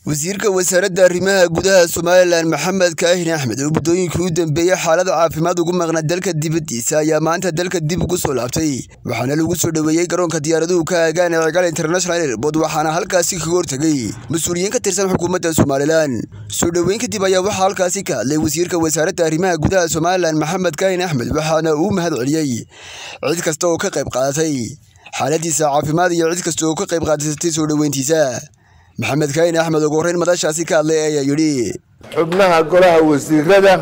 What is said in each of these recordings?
wasiirka wasaaradda arrimaha gudaha somalilan maxamed kaahin axmed oo muddooyinkii u dambeeyey xaalada caafimaad ugu maqnaa dalka dibaddiisa ayaa maanta dalka dib ugu soo laabtay waxaana lagu soo dhoweeyey garoonka diyaaraduhu ka aagaan ee cigaal international airbood waxaana halkaasi kaga hortegay mas-uuliyiin ka tirsan xukuumadda somalilan soo dhoweyn kadib ayaa waxaa halkaasi ka hadlay wasiirka wasaaradda arrimaha gudaha somalilan maxamed kaahin axmed waxaana uu mahad celiyey cid kasta oo ka qayb qaadatay xaaladiisa caafimaad iyo cid kasta oo ka qayb qaadatay soo dhoweyntiisa maxamed kaahin axmed ugu horreyn madashaasi ka hadlay ayaa yidhi xubnaha golaha wasiirada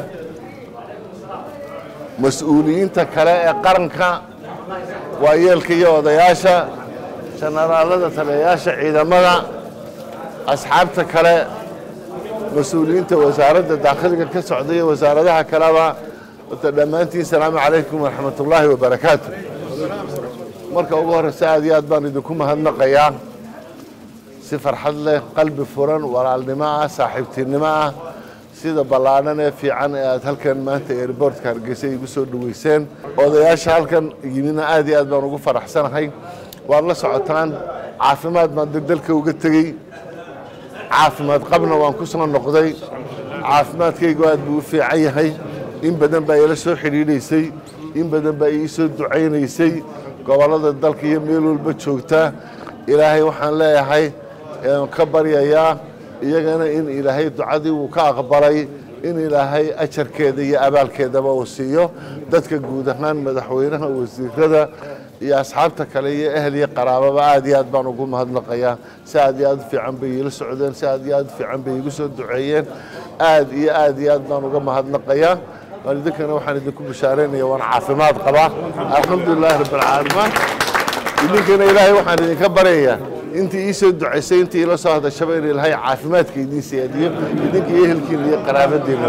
mas-uuliyiinta kale ee qaranka waayeelka iyo odayaasha janaraalada taliyayaasha ciidamada asxaabta kale mas-uuliyiinta wasaaradda daakhiliga ka socda iyo wasaaradaha kaleba wata dhammaantiin salaamu calaykum waraxmatullaahi wabarakaatu marka ugu horreysa aad iyo aad baan idinku mahadnaqayaa si farxad leh qalbi furan walaalnimo ah saaxiibtinimo ah sida ballaadhan ee fiican ee aad halkan maanta airboortka hargeysa igu soo dhoweyseen odayaasha halkan yimidna aad iyo aad baan ugu faraxsanahay waad la socotaan caafimaad baan dalka uga tegey caafimaad qabna waan ku soo noqday caafimaadkaygu aad buu u fiican yahay in badan baa ila soo xidhiidhaysay in badan baa ii soo ducaynaysay gobollada dalka iyo meel walba joogtaa ilaahay waxaan leeyahay ka baryayaa iyagana in ilaahay ducadii uu ka aqbalay in ilaahay ajarkeeda iyo abaalkeedaba uu siiyo dadka guud ahaan madaxweynaha wasiirada iyo asxaabta kale iyo ehel iyo qaraababa aad iyo aad baan ugu mahadnaqayaa si aad iyo aad u fiican bay iila socdeen si aad iyo aad u fiican bay igu soo duceeyeen aad iyo aad iyo aad baan uga mahadnaqayaa waalidinkana waxaan idinku bishaaraynaya waan caafimaad qabaa alxamdulilahi rabbilcaalamiin idinkana ilaahay waxaan idinka baryayaa intii ii soo ducaysay intii ila soo hadashaba in ilaahay caafimaadka idiin siyaadiyo idinka iyo ehelkiina iyo qaraabadiina